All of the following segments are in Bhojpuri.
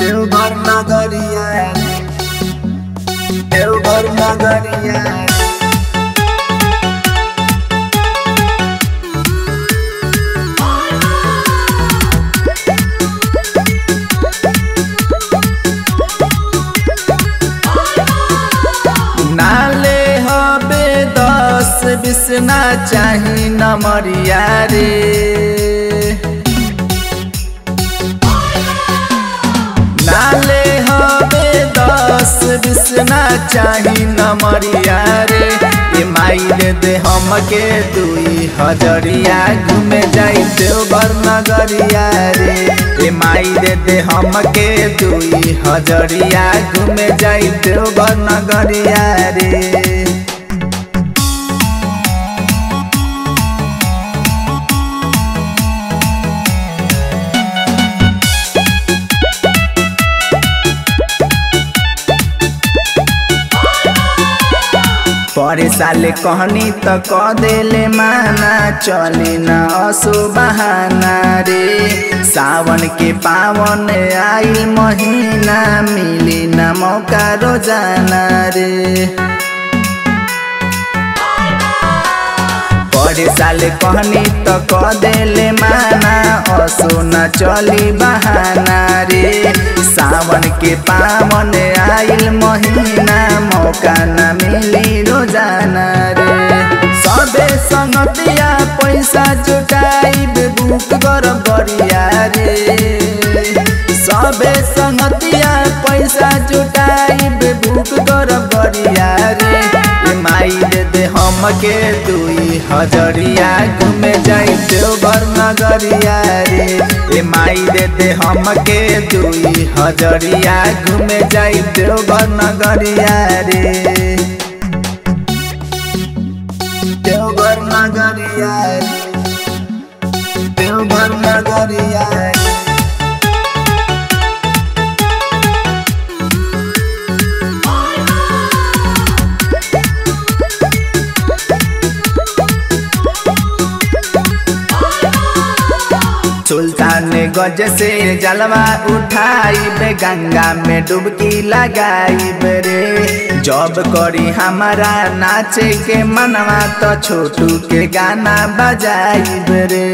देवघर नगरिया देवघर नगरिया नाले हबे दस बीस ना चाही नमरिया रे नाले हबे दस बीस ना चाही नमरिया रे ए माई दे दे हमके दुई हजरिया घूमे जाई देवघर नगरिया रे ए माई दे दे हमके दुई हजरिया घूमे जाई देवघर नगरिया रे परे साले कहनी त क देले माना चली न असो बहाना रे सावन के पावन आइल महीना मिली न मौका रोजाना रे परे साले कहनी त क देले माना असो न चली बहाना रे सावन के पावन आइल महीना मौका न मिली रोजाना रे सबे संगतिया पैसा जुटाई बुक कर गरिया रे सबे संगतिया पैसा जुटाई बुक कर गरिया रे ए माई दे दे हमके दुई हजरिया घूमे जाई देवघर नगरिया रे ए माई दे दे हमके दुई हजरिया घूमे जाई देवघर नगरिया रे देवघर नगरिया रे देवघर नगरिया रे सुल्तान गज से जलवा उठाई गंगा में डुबकी लगाई रे जब करी हमारा नाचे के मनवा तो छोटू के गाना बजाई रे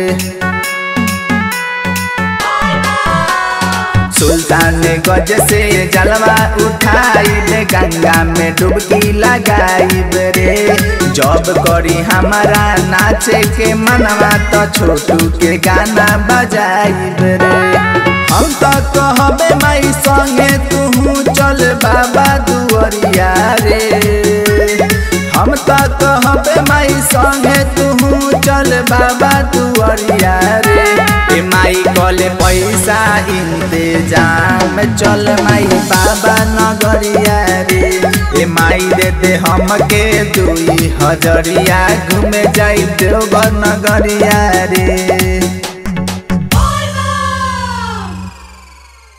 सुल्तान गज से जलवा उठाई गंगा में डुबकी लगाई रे जब करी हमारा नाचे के मनवा तो छोटू के गाना बजाई रे हम तो कहबे माई संगे तू चल बाबा दुआरिया रे हम तो कहबे माई संगे तू चल बाबा दुआरिया रे ए माई कले पैसा इंतजाम चल माई बाबा नगरिया रे ए माई दे दे हमके दुई हजरिया घूमे जाई देवघर नगरिया रे